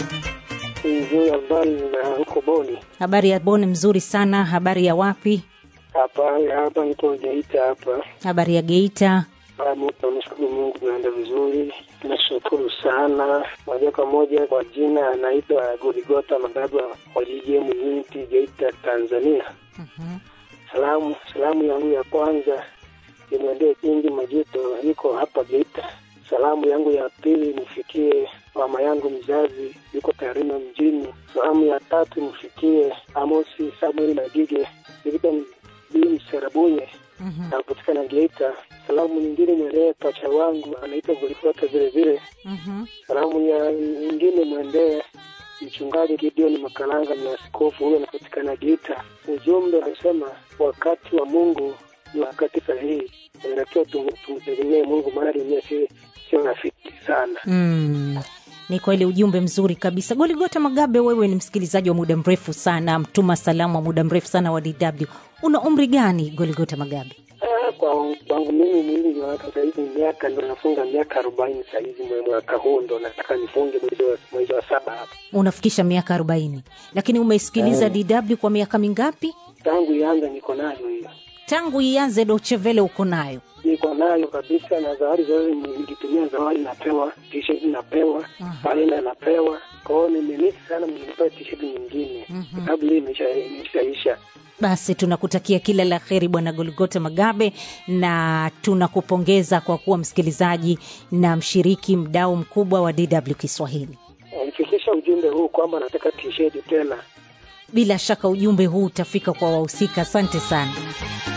Nzuri, habari na huko Boni? Habari ya Boni mzuri sana. Habari ya wapi? Hapa hapa niko Geita hapa. Habari ya Geita. Namshukuru Mungu, tunaenda vizuri, tunashukuru sana. Moja kwa moja kwa jina anaitwa Goligota Magaba wa JJM Unity Geita, Tanzania. Mhm. Salamu salamu yangu ya kwanza imwendee Kingi Majuto, yuko hapa Geita. Salamu yangu ya pili nifikie mama yangu mzazi, yuko Tarime mjini. Salamu ya tatu nifikie Amosi Samuel Magige, yuko Bii Mserabunye, Mhm. napatikana Geita. Salamu nyingine mwendee pacha wangu anaitwa Goligota vile vile. Mhm. Salamu ya nyingine mwendee mchungaji Gideon Makalanga ni askofu huyo anapatikana Geita. Ujumbe unasema wakati wa Mungu ni wakati sahihi, inatakiwa tum- tumtegemee Mungu, maana dunia si sio rafiki sana. Mm. Ni kweli ujumbe mzuri kabisa. Goligota Magabe, wewe ni msikilizaji wa muda mrefu sana, mtuma salamu wa muda mrefu sana wa DW. Una umri gani Goligota Magabe? Ah, kwa kwangu mimi mwili wa watu sahizi miaka ndo nafunga miaka arobaini sahizi, mwe- mwaka huu ndo nataka nifunge mwezi wa, mwezi wa saba hapa. Unafikisha miaka arobaini, lakini umeisikiliza DW kwa miaka mingapi? Tangu ianza niko nayo hiyo, Tangu ianze Dochevele uko nayo. niko nayo kabisa, na zawadi zote nikitumia zawadi napewa, t-shirt napewa, kalenda napewa. Kwa hiyo nimemisi sana, mnipewa t-shirt nyingine sababu hii imesha- imeshaisha. Basi tunakutakia kila la heri Bwana Goligota Magabe, na tunakupongeza kwa kuwa msikilizaji na mshiriki mdau mkubwa wa DW Kiswahili. Nifikisha ujumbe huu kwamba nataka t-shirt tena. Bila shaka ujumbe huu utafika kwa wahusika. Asante sana.